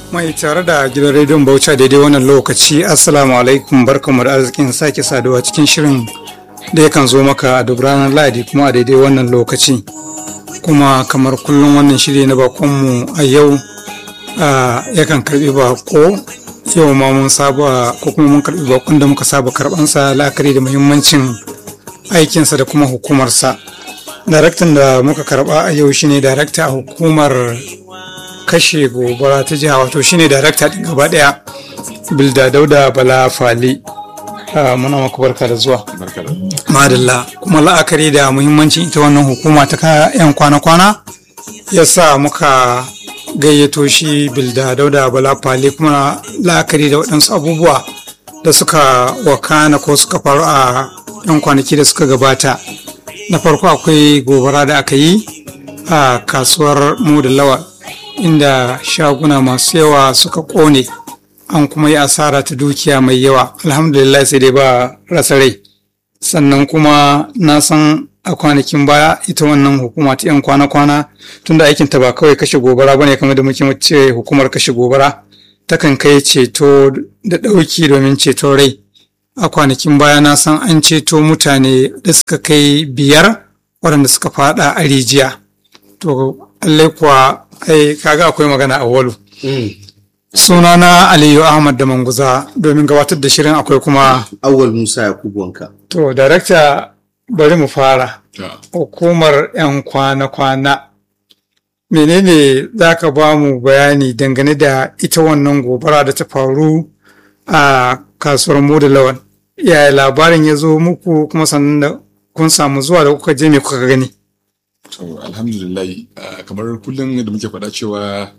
Mai tare da gidan rediyon Bauchi daidai wannan lokaci Assalamu alaikum barkamu da arzikin sake saduwa cikin shirin da yakan zo maka a duk ranar Lahadi kuma a daidai wannan lokaci. Kuma kamar kullum wannan shiri na bakonmu a yau yakan karbi bako yau ma mun saba ko kuma mun karbi bakon da muka saba karbansa la'akari da muhimmancin aikinsa da kuma hukumarsa. Daraktan da muka karba a yau shine darakta a hukumar kashe gobara ta jiha wato shine darakta din gaba daya bilda dauda bala fali muna maka barka da zuwa madalla kuma la'akari da muhimmancin ita wannan hukuma ta yan kwana-kwana ya sa muka gayyato shi bilda dauda bala fali kuma la'akari da waɗansu abubuwa da suka wakana ko suka faru a yan kwanaki da suka gabata na farko akwai gobara da aka yi a kasuwar mu da lawa inda shaguna masu yawa suka kone an kuma yi asara ta dukiya mai yawa alhamdulillah sai dai ba rasa rai sannan kuma na san a kwanakin baya ita wannan hukuma ta 'yan kwana-kwana tunda aikinta ba kawai kashe gobara bane kamar da muke ce hukumar kashe gobara takan kai ceto da ɗauki domin ceton rai a kwanakin baya na san an ceto mutane da suka kai biyar waɗanda suka fada a rijiya to allai kuwa ai kaga akwai magana a walu sunana aliyu ahmad da manguza domin gabatar da shirin akwai kuma awal musa yakubu wanka to darakta bari mu fara hukumar 'yan kwana-kwana menene za ka ba mu bayani dangane da ita wannan gobara da ta faru a kasuwar mu da lawan yaya labarin ya zo muku kuma sannan da kun samu zuwa da kuka je me kuka gani To alhamdulillah kamar kullum da muke faɗa cewa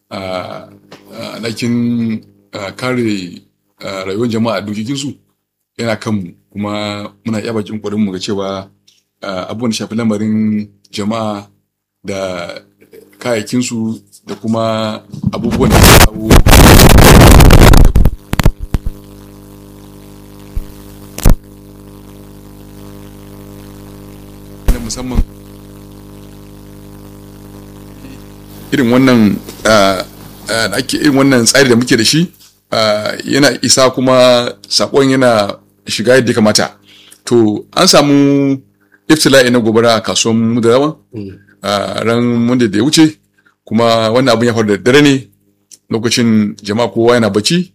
ɗakin kare rayuwar jama'a dokokinsu yana kanmu kuma muna iya bakin ƙwarin mu ga cewa abubuwan da shafi lamarin jama'a da kayayyakinsu da kuma abubuwan da kawo musamman irin wannan ake irin wannan tsari da muke da shi yana isa kuma sakon yana shiga yadda kamata to an samu iftila'i na gobara a kasuwan mudarawa ran wanda da ya wuce kuma wannan abin ya faru da dare ne lokacin jama'a kowa yana bacci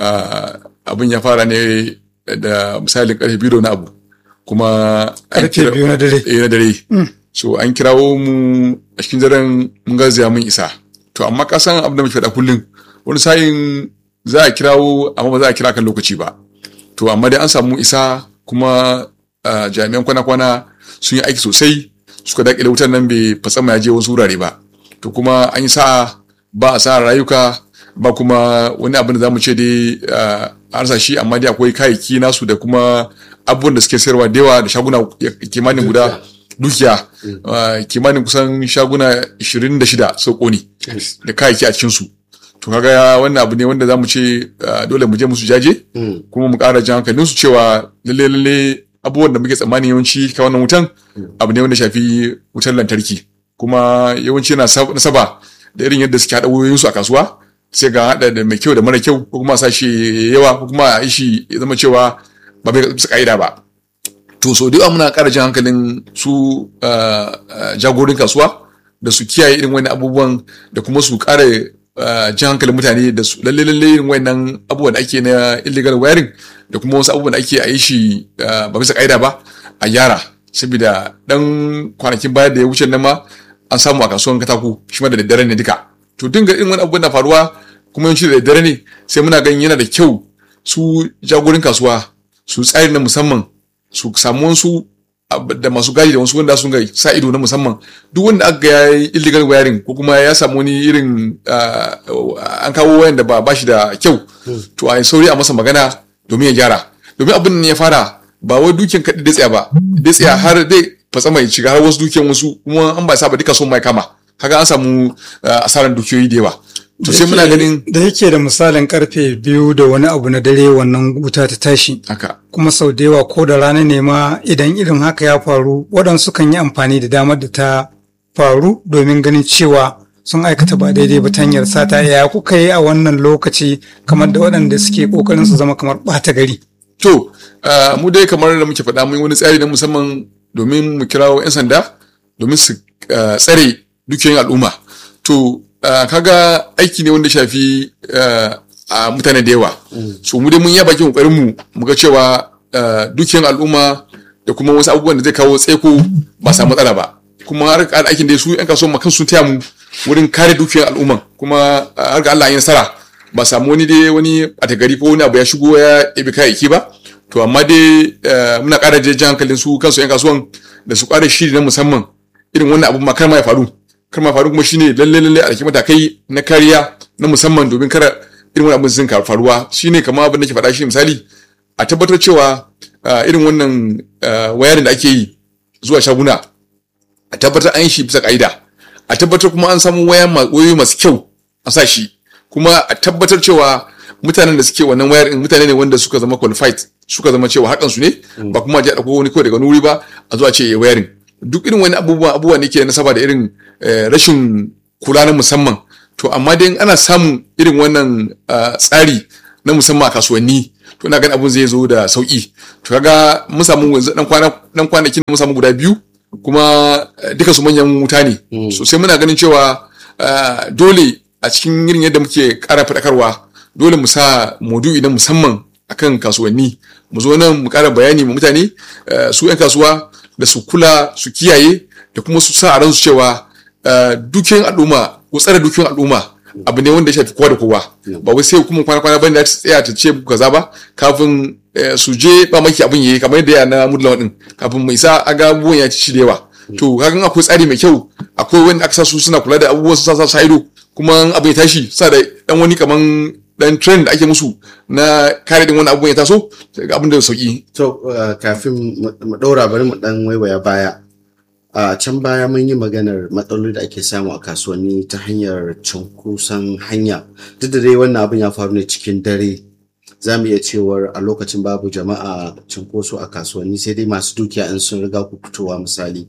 abin ya fara ne da misalin karfe biyu na abu kuma karfe biyu na dare na dare so an kirawo mu a cikin daren mun garzaya mun isa to amma ka san abin da muke faɗa kullum wani sa'in za a kirawo amma ba za a kira kan lokaci ba to amma dai an samu isa kuma jami'an kwana-kwana sun yi aiki sosai suka daƙile wutar nan bai fatsama ya je wasu wurare ba to kuma an yi sa'a ba a sa rayuka ba kuma wani abin da za mu ce dai a rasa shi amma dai akwai kayayyaki nasu da kuma abubuwan da suke sayarwa da yawa da shaguna kimanin guda dukiya kimanin kusan shaguna 26 sau kone da kayayyaki a cikinsu to kaga wannan abu ne wanda za mu ce dole mu je musu jaje kuma mu ƙara jan hankalinsu cewa lalle lalle abubuwan da muke tsammani yawanci ka wannan wutan abu ne wanda shafi wutar lantarki kuma yawanci yana nasaba da irin yadda suke haɗa wayoyinsu a kasuwa sai ga haɗa da mai kyau da mara kyau ko kuma sa shi yawa ko kuma a yi shi ya zama cewa ba bai bisa ka'ida ba to so da muna ƙara jan hankalin su jagorin kasuwa da su kiyaye irin wani abubuwan da kuma su ƙara jan hankalin mutane da su lalle lalle irin wannan abubuwan da ake na illegal wiring da kuma wasu abubuwan da ake a yi shi ba bisa ka'ida ba a gyara saboda dan kwanakin baya da ya wuce nan ma an samu a kasuwan katako shi ma da daddare ne duka to dinga irin wani abubuwan na faruwa kuma yawanci da daddare ne sai muna ganin yana da kyau su jagorin kasuwa su tsari na musamman su samu wasu da masu gadi da wasu wanda sun ga sa ido na musamman duk wanda aka ga yayi illegal wiring ko kuma ya samu wani irin an kawo wayan da ba ba shi da kyau to a sauri a masa magana domin ya gyara domin abin ya fara ba wai dukiyan kaɗi da tsaya ba da tsaya har dai fatsa mai shiga har wasu dukiyan wasu kuma an ba sa ba duka son mai kama kaga an samu asaran dukiyoyi da yawa to sai muna ganin da yake da misalin karfe biyu da wani abu na dare wannan wuta ta tashi haka kuma sau da yawa ko da rana ne ma idan irin haka ya faru waɗansu kan yi amfani da damar da ta faru domin ganin cewa sun aikata ba daidai ba ta hanyar sata ya kuka yi a wannan lokaci kamar da waɗanda suke ƙoƙarin su zama kamar ɓata gari. To, uh, mu dai kamar da muke faɗa mun yi wani tsari na musamman domin mu kirawo 'yan sanda domin su uh, tsare dukiyoyin al'umma. To, uh, kaga aiki ne wanda shafi a mutane da yawa. So, mu dai mun yi bakin ƙoƙarin mu mu ga cewa dukiyoyin al'umma da kuma wasu abubuwan da zai kawo tseko ba samu matsala ba. Kuma har aikin da su 'yan kasuwan makan sun taya mu wurin kare dukiyoyin al'umman kuma har ga Allah ya nasara. ba samu wani dai wani a gari ko wani abu ya shigo ya ɗabi kayayyaki ba to amma dai muna ƙara jan hankalin su kansu 'yan kasuwan da su ƙara shiri na musamman irin wannan abu ma kar ma ya faru kar ma faru kuma shine lalle lalle a matakai na kariya na musamman domin kar irin wannan abin sun faruwa shine kamar abin da ke faɗa shi misali a tabbatar cewa irin wannan wayarin da ake yi zuwa shaguna a tabbatar an yi shi bisa ka'ida a tabbatar kuma an samu wayoyi masu kyau a sa shi kuma a tabbatar cewa mutanen da suke wannan wayar in mutane ne wanda suka zama qualified suka zama cewa hakan su ne ba kuma ji dauko wani kawai daga nuri ba a zuwa ce wayarin duk irin wani abubuwa abubuwa ne ke nasaba da irin rashin kula na musamman to amma dai ana samun irin wannan tsari na musamman a kasuwanni to ina ganin abun zai zo da sauki to kaga mun samu dan kwana dan kwanakin mun samu guda biyu kuma duka su manyan wuta ne so sai muna ganin cewa dole a cikin irin yadda muke ƙara faɗakarwa dole mu sa maudu'i na musamman akan kasuwanni mu zo nan mu ƙara bayani ma mutane su 'yan kasuwa da su kula su kiyaye da kuma su sa a ransu cewa dukiyan al'umma ko tsare dukiyan al'umma abu ne wanda ya shafi kowa da kowa ba wai sai hukumar kwana kwana bane ta tsaya ta ce kaza ba kafin su je ba maki abin yayi kamar yadda ya na mudlawa din kafin mai sa aga abubuwan ya ci da yawa to kagan akwai tsari mai kyau akwai wanda aka sa su suna kula da abubuwan su sa sa ido kuma abin ya tashi sa da dan wani kaman dan trend da ake musu na kare din wani abubuwan ya taso abin da sauki to kafin mu daura bari mu dan waiwaya baya a can baya mun yi maganar matsaloli da ake samu a kasuwanni ta hanyar cunkoson hanya duk da dai wannan abin ya faru ne cikin dare za mu iya cewar a lokacin babu jama'a cunkoso a kasuwanni sai dai masu dukiya in sun riga ku fitowa misali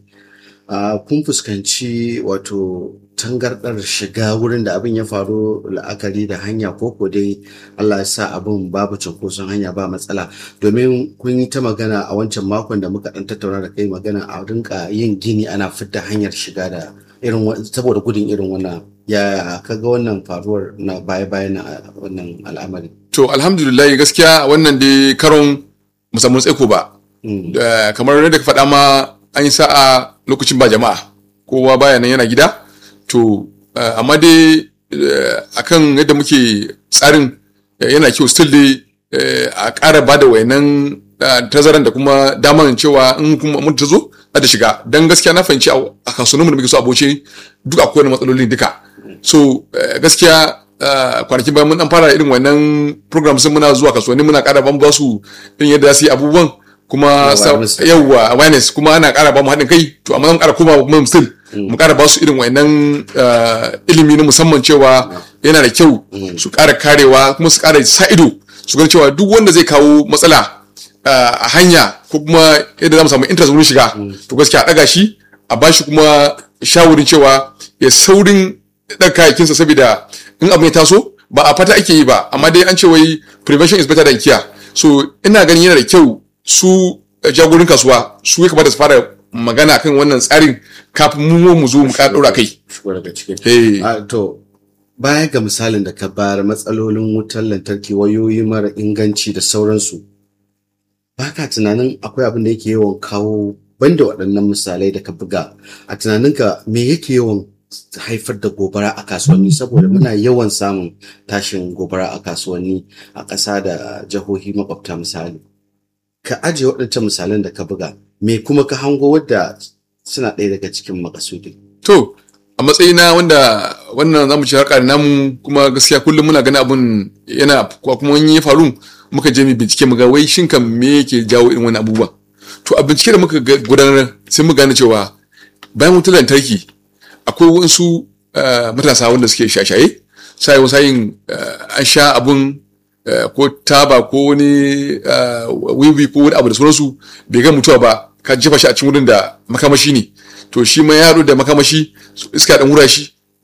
kun fuskanci wato tangardar shiga wurin da abin ya faru la'akari da hanya ko ko dai Allah ya sa abin babu cunkoson hanya ba matsala domin kun yi ta magana a wancan makon da muka dan tattauna da kai magana a rinka yin gini ana fidda hanyar shiga da irin saboda gudun irin wannan ya kaga wannan faruwar na baya bayan wannan al'amari to alhamdulillah gaskiya wannan dai karon musamman tsaiko ba kamar yadda ka faɗa ma an yi sa'a lokacin ba jama'a kowa baya nan yana gida to amma dai akan yadda muke tsarin yana kyau still dai a ƙara ba da wayannan tazaran da kuma daman cewa in kuma mun ta zo za ta shiga don gaskiya na fahimci a kasuwanninmu da muke so aboce duk akwai wani matsaloli duka so gaskiya kwanakin bayan mun dan fara irin wannan program sun muna zuwa kasuwanni muna ƙara ban ba su irin yadda za su yi abubuwan kuma yawwa awareness kuma ana ƙara ba mu haɗin kai to amma zan ƙara koma mu still mu ƙara ba su irin wannan ilimi na musamman cewa yana da kyau su ƙara karewa kuma su ƙara sa ido su ga cewa duk wanda zai kawo matsala a hanya ko kuma yadda za mu samu interest wurin shiga to gaskiya a ɗaga shi a ba shi kuma shawarin cewa ya saurin ɗaga kayakinsa saboda in abu ya taso ba a fata ake yi ba amma dai an ce wai prevention is better than cure so ina ganin yana da kyau su jagorin kasuwa su ya kamata su fara magana kan wannan tsarin kafin mu mu zo mu ƙara ɗora kai. To baya ga misalin da ka bayar matsalolin wutar lantarki wayoyi mara inganci da sauransu ba ka tunanin akwai abin da yake yawan kawo banda waɗannan misalai da ka buga a tunaninka me yake yawan haifar da gobara a kasuwanni saboda muna yawan samun tashin gobara a kasuwanni a ƙasa da jihohi makwabta misali ka ajiye waɗancan misalan da ka buga me kuma ka hango wadda suna ɗaya daga cikin makasudi to a matsayina wanda wannan zamu ci harka namu kuma gaskiya kullum muna ganin abun yana kuma wani ya faru muka je mu bincike mu ga wai shin kan me yake jawo irin wani abubuwa to a bincike da muka gudanar sai mu gane cewa bayan wutar lantarki akwai wasu matasa wanda suke shashaye sai wasu yin an sha abun ko taba ko wani wiwi ko wani abu da sauransu bai ga mutuwa ba ka jefa shi a cikin wurin da makamashi ne to shi ma yaro da makamashi iska dan wura shi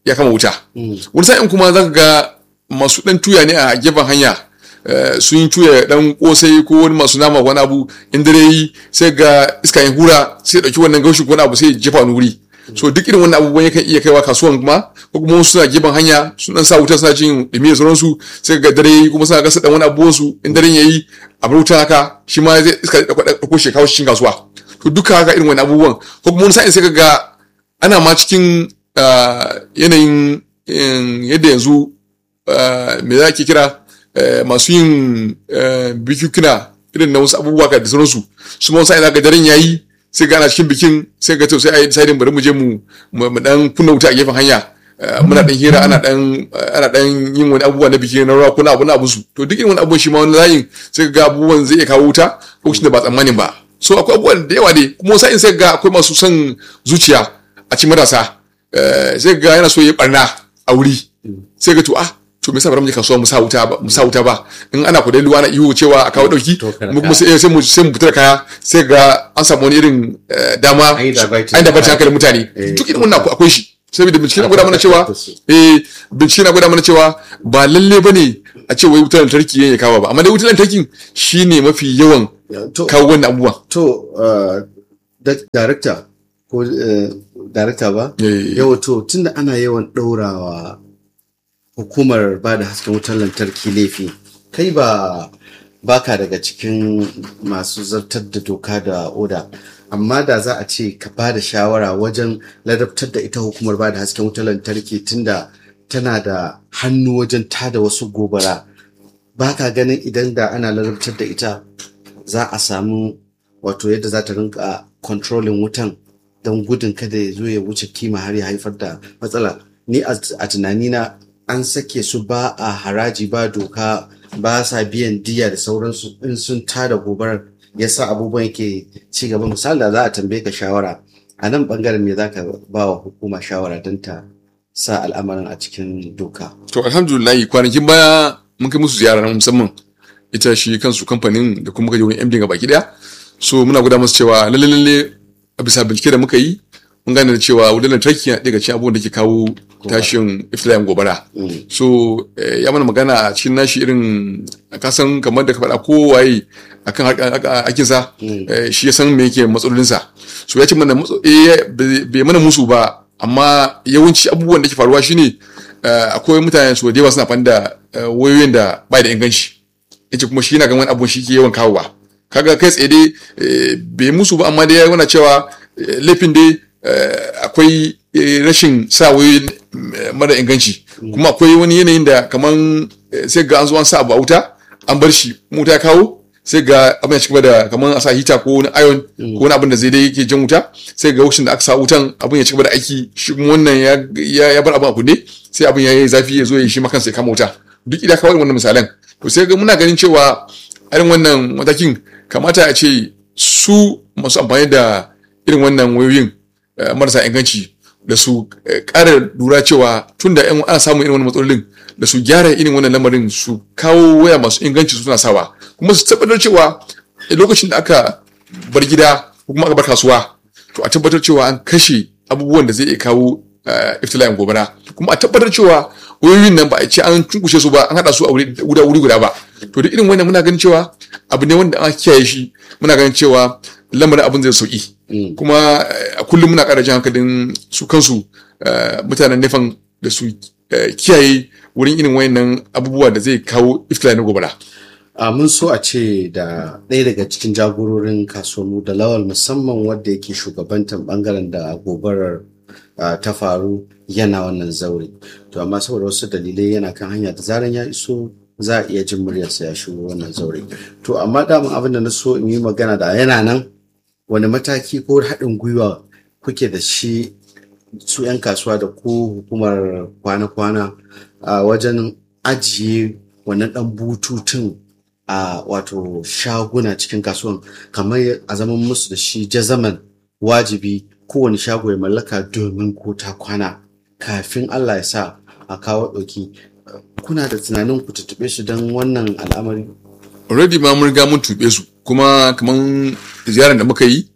ya kama wuta Mm. wani sa'in kuma zaka ga masu dan tuya ne a gefen hanya eh, sun yi tuya dan kosai ko wani masu nama wani abu in dare yi sai ga iska ya hura sai ya dauki wannan gaushin ko wani abu sai ya jefa wani wuri so duk irin wannan abubuwan yakan iya kaiwa kasuwan kuma ko kuma wasu suna gefen hanya sun dan sa wuta suna jin dumi da sauransu sai ga dare yi kuma suna gasa dan wani abubuwan su in daren yayi a bar wuta haka shi ma zai iska ya dauko shi ya kawo shi cikin kasuwa to duka haka irin wani abubuwan ko kuma wani sa'in sai ka ga ana ma cikin ah, yanayin in, yadda yanzu ah, me za ki kira eh, masu yin eh, bikikuna irin na wasu abubuwa ka da sauransu su ma wasu ina ga daren yayi sai ga ana cikin bikin sai ga to sai a yi deciding bari mu je mu mu mu dan kunna wuta a gefen hanya Eh, muna dan hira ana dan ana dan yin wani abubuwa na biki na rawa kuna abu na abu su to duk irin wani abubuwan shi ma wani layin sai ga abubuwan zai iya kawo wuta lokacin da ba tsammanin ba so akwai abubuwan da yawa ne kuma wasu sa'in sai ga akwai masu son zuciya a cikin matasa Eh, sai ga yana so ya yi barna a wuri sai ga to ah to me yasa ba mu je kasuwa mu sa wuta ba mu sa wuta ba in ana kudai ruwa na iyo cewa a kawo dauki To, kada mu kuma ka- sai sai mu sai mu fitar kaya sai ga an samu wani irin eh, dama An yi diverting. an diverting hankalin mutane Eh. duk irin wannan akwai shi saboda bincike na gwada mana cewa da su. eh bincike na gwada mana cewa ba lalle bane a ce wai wutar lantarki ya kawo ba amma dai wutar lantarkin shine mafi yawan to kawo wannan abubuwan to uh, da- director ko uh, director ba Eh. yawa to tunda ana yawan ɗaurawa hukumar ba da hasken wutar lantarki laifi kai ba baka daga cikin masu zartar da doka da oda amma da za a ce ka ba da shawara wajen ladabtar da ita hukumar ba da hasken wutar lantarki tunda tana da hannu wajen tada wasu gobara ba ka ganin idan da ana ladabtar da ita za a samu wato yadda za ta rinka controlling wutan don gudun kada ya zo ya wuce kima har ya haifar da matsala ni a a tunanina an sake su ba a haraji ba doka ba sa biyan diya da sauransu in sun tada gobarar yasa abubuwan yake ci gaba misali da za a tambaye ka shawara a nan bangaren me za ka ba wa hukuma shawara don ta sa al'amarin a cikin doka to alhamdulillah kwanakin baya mun kai musu ziyara na musamman ita shi kansu kamfanin da kuma kaje wani MD ga baki daya so muna gwada musu cewa lalle lalle a bisa bincike da muka yi mun gane da cewa wutar lantarki na daga cikin abubuwan da ke kawo tashin iftila'in gobara Mm. so eh, ya mana magana a cikin nashi irin kasan kamar da ka faɗa kowaye akan hakinsa eh, shi ya san me yake matsalolinsa so ya ce mana matso- eh, bai bai mana musu ba amma yawanci abubuwan da ke faruwa shine eh, akwai mutane su da yawa suna amfani da eh, wayoyin da bai da inganci yace kuma shi yana ganin wani abu shi ke yawan kawowa kaga kai tsaye dai eh, bai musu ba amma dai ya nuna cewa eh, laifin dai eh, akwai eh, rashin sa wayoyi eh, mara inganci kuma akwai wani yanayin da kaman eh, sai ga an zo an sa abu a wuta an bar shi wuta ya kawo sai ga abin ya ci gaba da kaman a sa hita ko wani iron ko wani abin da zai dai yake jan wuta sai ga lokacin da aka sa wutan abin ya ci gaba da aiki shi kuma wannan ya ya ya bar abin a kunne sai abin ya yi zafi ya zo ya yi shi ma kansa ya kama wuta duk ida kawai wannan misalan to sai ga muna ganin cewa irin wannan matakin kamata a ce su masu amfani da irin wannan wayoyin eh, marasa inganci da su eh, ƙara lura cewa tun da yan ana samun irin wannan matsalolin da su gyara irin wannan lamarin su kawo waya masu inganci suna sawa kuma su tabbatar cewa a lokacin da aka bar gida ko kuma aka bar kasuwa to a tabbatar cewa an kashe abubuwan da zai iya kawo eh, iftila'in gobara kuma a tabbatar cewa wayoyin nan ba a ce an cunkushe su ba an haɗa su a wuri guda wuri guda ba to da irin wannan muna ganin cewa abu ne wanda an kiyaye shi muna ganin cewa lamarin abin zai sauki kuma eh, a kullum muna ƙara jan hankalin su kansu eh, mutanen nefan da su eh, kiyaye wurin irin wayannan abubuwa da zai kawo iftila'in gobara a mun so a ce da ɗaya daga cikin jagororin kasuwanmu da lawal musamman wadda yake shugabantar bangaren da gobarar ah, ta faru yana wannan zaure to amma saboda wasu dalilai yana kan hanya da zaran ya iso za a iya jin muryarsa ya shigo wannan zaure to amma daman abin da na so in yi magana da yana nan wani mataki ko haɗin gwiwa kuke da shi su 'yan kasuwa da ko hukumar kwana-kwana a wajen ajiye wannan ɗan bututun a wato shaguna cikin kasuwan kamar a zaman musu da shi jazaman wajibi kowane shago ya mallaka domin ko ta kwana kafin Allah ya sa a kawo ɗauki kuna da tunanin ku tuttuɓe su don wannan al'amari already ma mun riga mun tuɓe su kuma kaman ziyarar da muka yi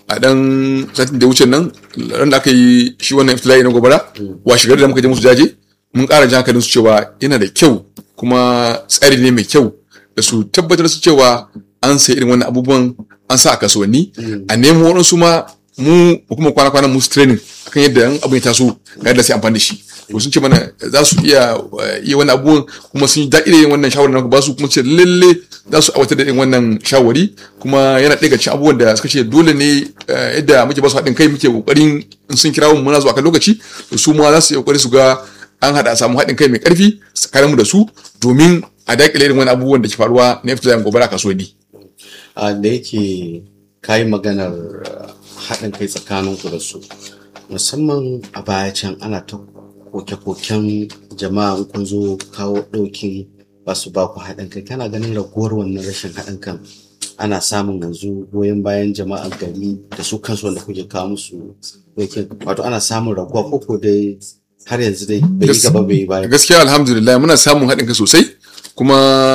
a dan satin da wuce nan ran da aka yi shi wannan iftila'i na gobara wa shigar da muka je musu jaje mun ƙara jan hankalin su cewa yana da kyau kuma tsari ne mai kyau da su tabbatar su cewa an sai irin wannan abubuwan an sa a kasuwanni a nemo waɗansu ma mu kuma kwana kwana musu training akan yadda yan abin ya taso ga yadda sai amfani da shi to sun ce mana za su iya iya wannan abubuwan kuma sun yi daɗi da yin wannan shawarar na ba su kuma ce lalle za su aiwatar da yin wannan shawari kuma yana ɗaya cikin abubuwan da suka ce dole ne yadda muke ba su haɗin kai muke ƙoƙarin in sun kira mu muna zuwa kan lokaci to su ma za su yi ƙoƙari su ga an haɗa samu haɗin kai mai ƙarfi tsakaninmu da su domin a daƙile irin wani abubuwan da ke faruwa na fita gobara kasuwanni. da yake kayi maganar haɗin kai tsakaninku da su musamman a baya can ana ta koke-koken jama'a in kun zo kawo ɗauki ba su ba ku haɗin kai kana ganin raguwar wannan rashin haɗin kan ana samun yanzu goyon bayan jama'a gari da su kansu wanda kuke kawo musu ɗaukin wato ana samun raguwa ko ko dai har yanzu dai bai yi gaba bai yi baya gaskiya alhamdulillah muna samun haɗin kai sosai kuma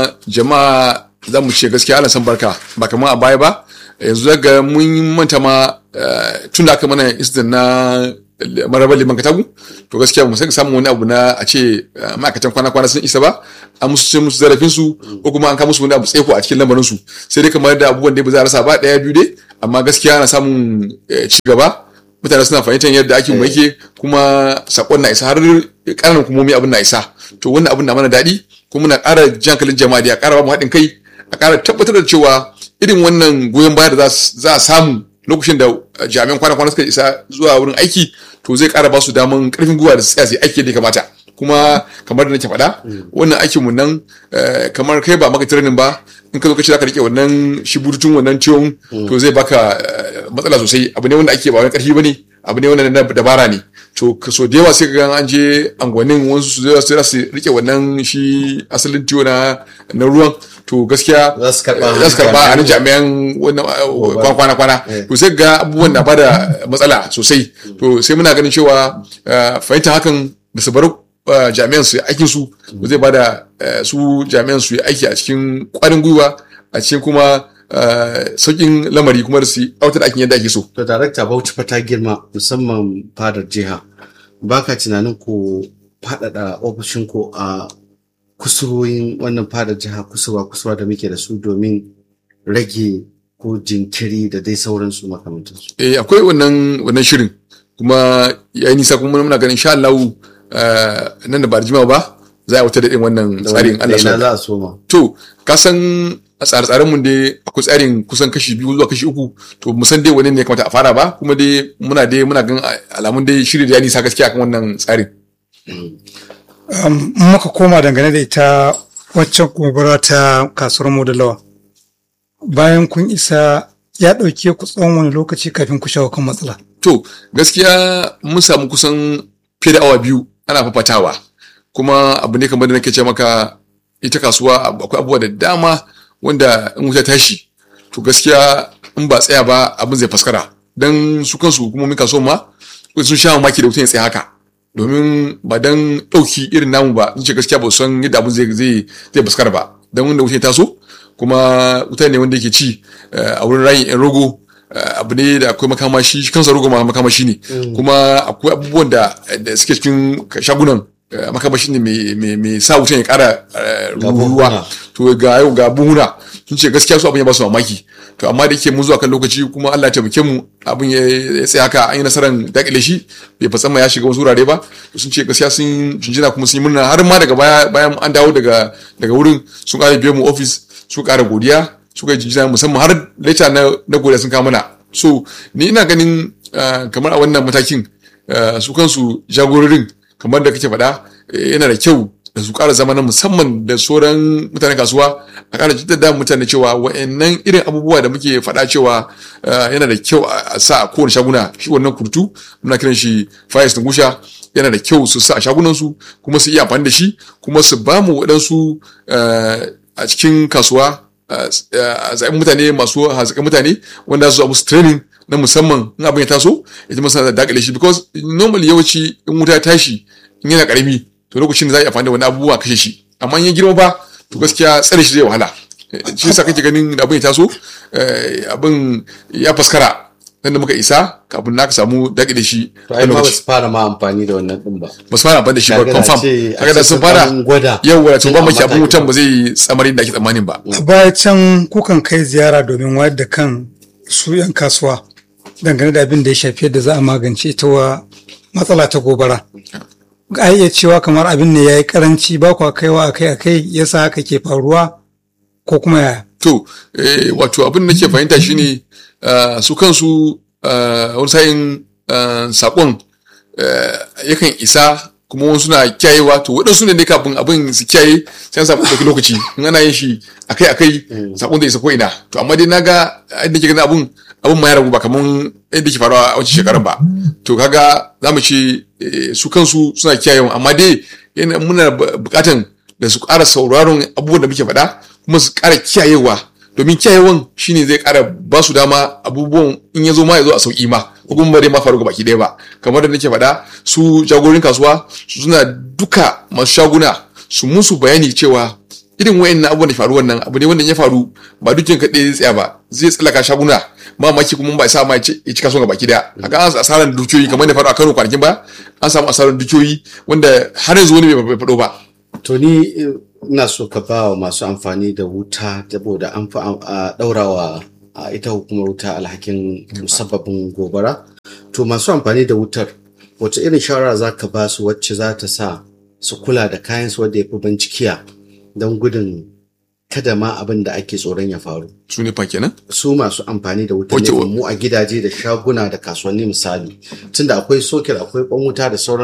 jama'a za mu ce gaskiya ana san barka ba kamar a baya ba yanzu daga mun manta ma tun da aka mana incident na marabar liman katagu to gaskiya mu sai samun wani abu na a ce ma'aikatan kwana-kwana sun isa ba an musu cin musu zarafin su ko kuma an kama musu wani abu tsaiko a cikin lamarin su sai dai kamar da abubuwan da ba za a rasa ba daya biyu dai amma gaskiya ana samun ci gaba mutane suna fahimtar yadda ake mu yake kuma sakon na isa har ƙananan hukumomi abin na isa to wannan abin na mana daɗi kuma muna ƙara jankalin jama'a da ya ƙara ba mu haɗin kai a ƙara tabbatar da cewa irin wannan goyon baya da za a samu lokacin da jami'an kwana-kwana suka isa zuwa wurin aiki to zai ƙara ba su daman ƙarfin gwiwa da su tsaya su aiki da ya kamata kuma kamar da nake faɗa wannan aikin mu nan kamar kai ba maka training ba in ka zo ka ce zaka rike wannan shi bututun wannan ciwon to zai baka matsala sosai abu ne wanda ake ba wani ƙarfi bane abu ne wanda na dabara ne to so da yawa sai ga an je angwanin wasu su zai su rike wannan shi asalin ciwo na na ruwan to gaskiya za su karba za su karba a nan jami'an wannan kwana kwana to sai ga abubuwan na bada matsala sosai to sai muna ganin cewa fahimtar hakan da su bar jami'an su aikin su zai bada su jami'an su yi aiki a cikin kwarin gwiwa a cikin kuma sauƙin lamari kuma da su autar aikin yadda ake so. To darakta Bauchi fa ta girma musamman fadar jiha. Baka tunanin ku faɗaɗa ofishin ku a kusurwoyin wannan fadar jiha kusurwa kusurwa da muke da su domin rage ko jinkiri da dai sauransu makamantansu. Eh akwai wannan wannan shirin kuma ya yi nisa kuma muna ganin sha Allah nan da ba da jimawa ba za a wata da wannan tsarin Allah so. za a soma. To ka san a tsare-tsaren mun dai akwai tsarin kusan kashi biyu zuwa kashi uku to mu san dai wani ne ya kamata a fara ba kuma dai muna dai muna gan alamun dai shiri da ya nisa gaskiya kan wannan tsarin. muka koma dangane da ita waccan gobara ta kasuwar modalawa bayan kun isa ya ɗauke ku tsawon wani lokaci kafin ku shawo kan matsala. To gaskiya mun samu kusan fiye da awa biyu ana fafatawa kuma abu ne kamar da nake ce maka ita kasuwa akwai abubuwa da dama wanda in wuta tashi to gaskiya in ba tsaya ba abin zai faskara dan su kansu hukumomin kasuwa ma sun sha mamaki da wutan ya tsaya haka domin ba dan ɗauki irin namu ba in ce gaskiya ba san yadda abin zai zai zai faskara ba dan wanda wutan ya taso kuma wuta ne wanda yake ci a wurin rayin yan rogo abu ne da akwai makamashi kansa rogo ma makamashi ne kuma akwai abubuwan da suke cikin shagunan makamashi ne mai sa wutan ya kara ruwa to ga yau ga buhuna sun ce gaskiya su abin ya ba su mamaki to amma da yake mun zuwa kan lokaci kuma Allah ya taimake mu abin ya tsaya haka an yi nasarar dakile shi bai fatsan ya shiga wasu wurare ba to sun ce gaskiya sun jinjina kuma sun yi murna har ma daga baya bayan an dawo daga daga wurin sun kara biyo mu office su kara godiya suka yi jinjina musamman har leta na na godiya sun kawo mana so ni ina ganin kamar a wannan matakin su kansu jagororin kamar da kake faɗa yana da kyau da su ƙara zama na musamman da sauran mutanen kasuwa a ƙara jaddada mutane cewa wa'annan irin abubuwa da muke faɗa cewa yana da kyau a sa a kowane shaguna shi wannan kurtu muna kiran shi fire extinguisher yana da kyau su sa a shagunansu kuma su iya amfani da shi kuma su ba mu waɗansu a cikin kasuwa a zaɓin mutane masu haziƙan mutane wanda su musu training na musamman in abin ya taso ita masu da dakile shi because normally yawanci in wuta ya tashi in yana ƙarami to lokacin da za a yi amfani da wani abubuwa kashe shi amma in ya girma ba to gaskiya tsare shi zai wahala shi yasa kake ganin da abin ya taso abin ya faskara nan da muka isa kafin na ka samu daƙi da shi to ai ma ba su fara ma amfani da wannan din ba ba su fara amfani da shi ba Kaga da confirm ce- kaga da a ce sun sun fara ɗan gwada. yawa to ba Tun maki a abin wutan matakin ba zai tsamarin da ake tsammanin ba a baya can kukan kai ziyara domin wayar da kan su 'yan kasuwa dangane da abin da ya shafi yadda za a magance ita wa matsala ta gobara a iya cewa kamar abin ne ya yi karanci ba kwa kaiwa akai akai yasa haka ke faruwa ko kuma yaya to eh, wato abin da nake fahimta shine ah, su kansu ah, wani sa'in ah, sakon eh, yakan isa kuma wani suna kiyayewa to waɗansu ne dai kafin abin su kiyaye sai an samu ɗauki lokaci in ana yin shi akai akai sakon da isa ko ina to amma dai naga inda ke ganin abun abun ma ya ragu ba kaman yadda ke faruwa a wancan shekarar ba to kaga za mu ce eh, su kansu suna kiyayewa amma dai yana muna bu- bukatan da su ƙara sauraron abubuwan da muke faɗa kuma su ƙara kiyayewa domin kiyayewan shine zai ƙara ba su dama abubuwan in ya zo ma ya zo a sauƙi ma ko kuma ba dai ma faru ga baki ɗaya ba kamar da nake faɗa su jagorin kasuwa su suna duka masu shaguna su musu bayani cewa irin wayannan abubuwan da faru wannan abu ne wanda ya faru ba dukkan kaɗai zai tsaya ba zai tsallaka shaguna ba maki kuma ba sa ma ya ci ya ci kasuwan ga baki daya haka an asaran dukiyoyi kamar da faru a Kano kwanakin ba an samu asaran dukiyoyi wanda har yanzu wani bai faɗo ba to ni eh, ina so ka ba wa masu amfani da wuta saboda an fi am- a ɗaurawa a ita hukumar wuta alhakin musabbabin gobara to masu amfani da wutar wace irin shawara za ka ba su wacce za ta sa su kula da kayan su wadda ya fi bincikiya don gudun kada ma abin da ake tsoron ya faru su ne fa kenan su masu amfani da wutar Ok, ne wa- mu a gidaje da shaguna da kasuwanni misali tunda akwai soket akwai kwan wuta da sauran